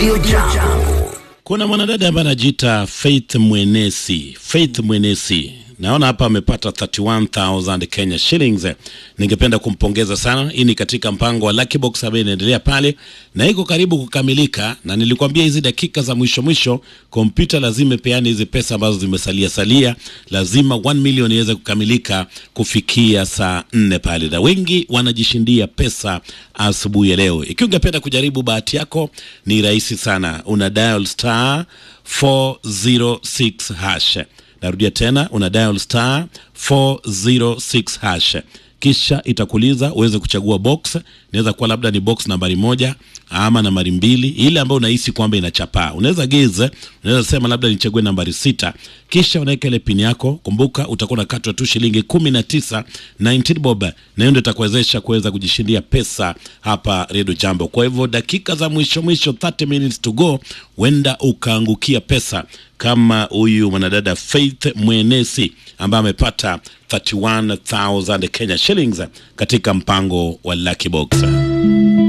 Radio Jambo. Kuna mwanadada ambaye anajiita Faith Mwenesi. Faith Mwenesi, naona hapa amepata 31000 Kenya shillings. Ningependa kumpongeza sana. Hii ni katika mpango wa Lucky Box ambayo inaendelea pale na iko karibu kukamilika, na nilikwambia hizi dakika za mwisho mwisho kompyuta lazima ipeane hizi pesa ambazo zimesalia salia, lazima 1 million iweze kukamilika kufikia saa nne pale, na wengi wanajishindia pesa asubuhi ya leo. Ikiwa ungependa kujaribu bahati yako, ni rahisi sana, una dial star 406 hash. Narudia tena, una dial star 406 hash kisha itakuuliza uweze kuchagua box. Inaweza kuwa labda ni box nambari moja ama nambari mbili, ile ambayo unahisi kwamba inachapaa. Unaweza geze, unaweza sema labda nichague nambari sita, kisha unaweka ile pin yako. Kumbuka utakuwa unakatwa tu shilingi kumi na tisa 19 bob, na hiyo ndio itakuwezesha kuweza kujishindia pesa hapa Radio Jambo. Kwa hivyo dakika za mwisho mwisho, 30 minutes to go, wenda ukaangukia pesa kama huyu mwanadada Faith Mwenesi ambaye amepata 31000 Kenya shillings katika mpango wa Lucky Box.